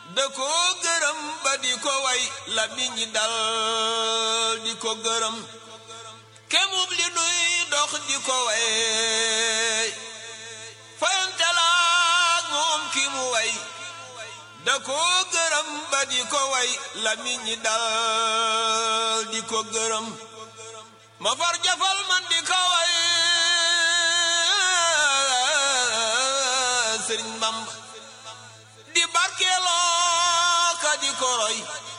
da ko gërëm ba di ko way la mi ñi dal di ko gërëm kemub li nuy dox di ko way fayante laak moom ki mu way da ko gërëm ba di ko way la mi ñi dal di ko gërëm ma far jafal man di ko way sëriñ Bamba di barkeeloo ka di ko roy